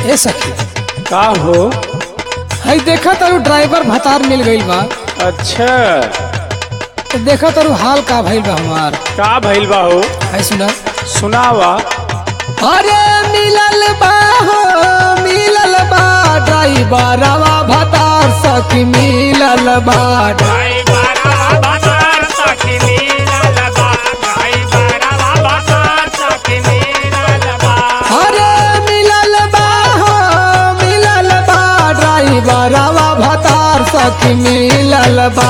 ए सखी का हो हई देखा तारू ड्राइवर भतार मिल गईल बा अच्छा तो देखा तारू हाल का भइल बा हमार का भइल बा हो है सुना सुनावा अरे मिलल बा हो मिलल बा ड्राइवरवा भतार सखी मिलल बा अरे मिलल बा हो मिलल बा ड्राइवरवा भतार सखी मिलल बा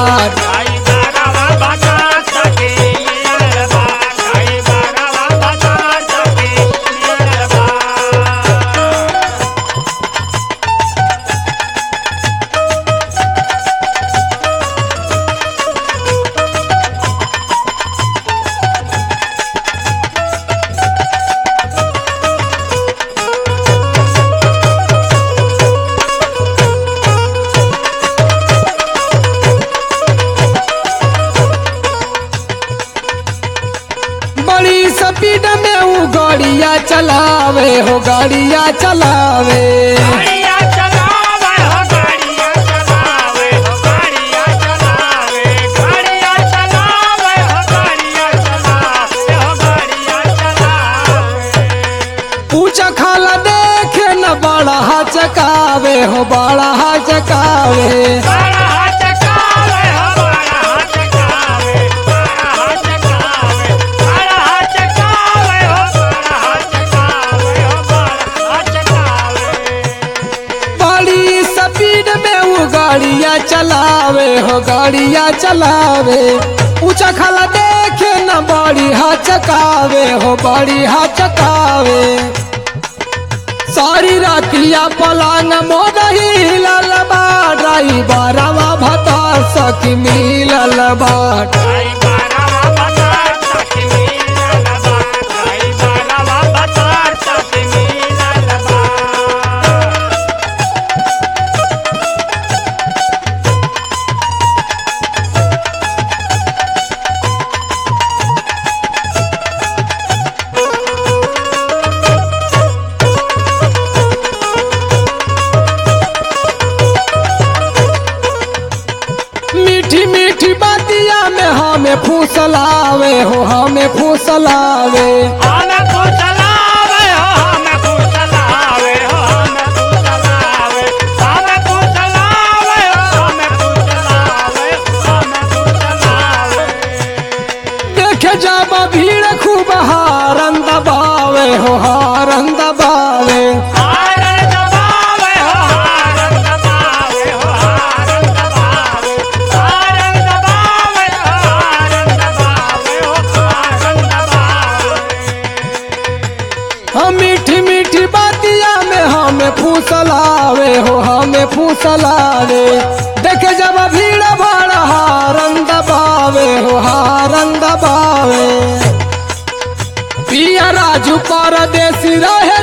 बड़ी स्पीड में वो गाड़िया चलावे हो गाड़िया चलावे पूछा खाला देखे न बड़ा चकावे हो बड़ा चकावे बड़ी स्पीड में वो गाड़िया चलावे हो गाड़िया चलावे पूछा खाला देखे न बड़ी चकावे हो बड़ी चकावे सारी रातिया पलांग मोदही ललबा ड्राइवरवा भता सखी मिलल बाट मीठी मीठी बातिया में हमें फूसलावे हो हमें फूसलावे देखे जाबा भीड़ खूब हारन दबावे हो हारन दबावे हम मीठी मीठी बातिया में हमें फूसलावे हो हमें फूसलावे देखे जब भीड़ भाड़ हारन दबावे हो हारन दबावे पिया राजू परदेसी रहे